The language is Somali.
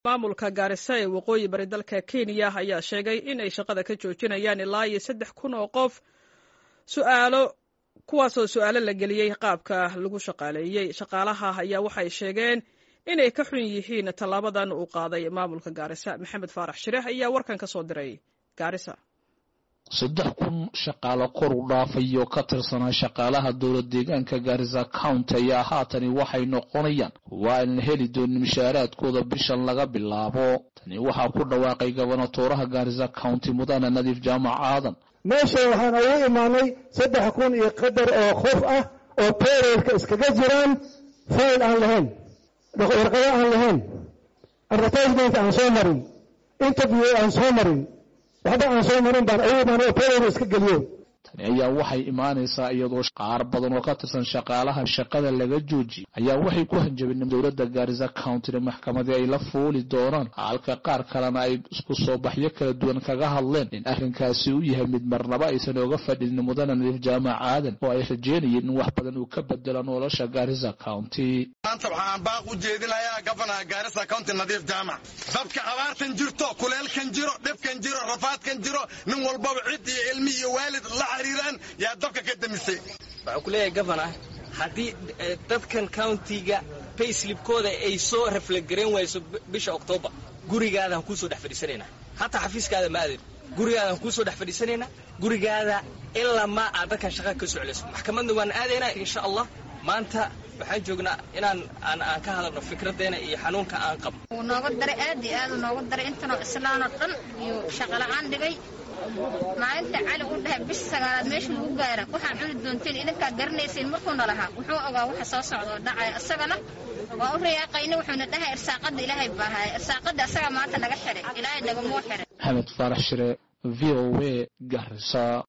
maamulka gaarisa ee waqooyi bari dalka kenya ayaa sheegay in ay shaqada ka joojinayaan ilaa iyo saddex kun oo qof su'aalo kuwaasoo su'aalo la geliyey qaabka lagu shaqaaleeyey shaqaalaha ayaa waxay sheegeen inay ka xun yihiin tallaabadan uu qaaday maamulka gaarisa maxamed faarax shireex ayaa warkan ka soo diray gaarisa saddex kun shaqaalo kor u dhaafayo ka tirsanaa shaqaalaha dowlad deegaanka gaarisa county ayaa haatani waxay noqonayaan waa aynan heli doonin mishaaraadkooda bishan laga bilaabo tani waxaa ku dhawaaqay gobonatooraha gaarisa county mudane nadiif jaamac aadan meesha waxaan ugu imaanay saddex kun iyo qadar oo qof ah oo pereelka iskaga jiraan fayl aan lahayn warqado aan lahayn advertisement aan soo marin interview aan soo marin waxba aan soo marin baan ugu imaanay oo pereel iska geliyo tani ayaa waxay imaanaysaa iyadoo qaar badan oo ka tirsan shaqaalaha shaqada laga joojiyay ayaa waxay ku hanjabeen dowladda gaarisa countyna maxkamadii ay la fuuli doonaan halka qaar kalena ay isku soo baxyo kala duwan kaga hadleen in arrinkaasi u yahay mid marnaba aysan oga fadhin mudane nadiif jaamac aadan oo ay rajeynayeen in wax badan uu ka bedelo nolosha gaarisa county maanta waxaan baaq u jeedinayaa gofanaha gaarisa county nadiif jaamac dadka abaartan jirto kuleelkan jiro dhibkan jiro rafaadkan jiro nin walbaba cid iyo ilmi iyo waalid la xiriiraan yaa dabka ka damisay waxuu ku leeyahay gofana haddii dadkan countiga bayslibkooda ay soo raflagarayn wayso bisha oktoobar gurigaadaan kuusoo dhex fadhiisanaynaa hataa xafiiskaada ma aadin gurigaadaan kuusoo dhex fadhiisanaynaa gurigaada ilaa maa aad dadkan shaqa ka soclayso maxkamadna waan aadaynaa insha allah maanta waxaan joognaa inaan aan ka hadalno fikraddeena iyo xanuunka aan qabno wuu nooga daray aad iyo aad uu nooga daray intanoo islaanoo dhan iyo shaqola'aan dhigay maalinta cali u dhahay bisha sagaalaad meesha lagu gaara waxaan cuni doonteen idinkaa garanaysayn markuuna lahaa wuxuu ogaa waxa soo socda oo dhacaya isagana waa u rayaaqayna wuxuuna dhahay irsaaqadda ilaahay baahaya irsaaqadda asagaa maanta naga xiray ilaahay nagamuu xiray maxamed faarax shire v o a garisa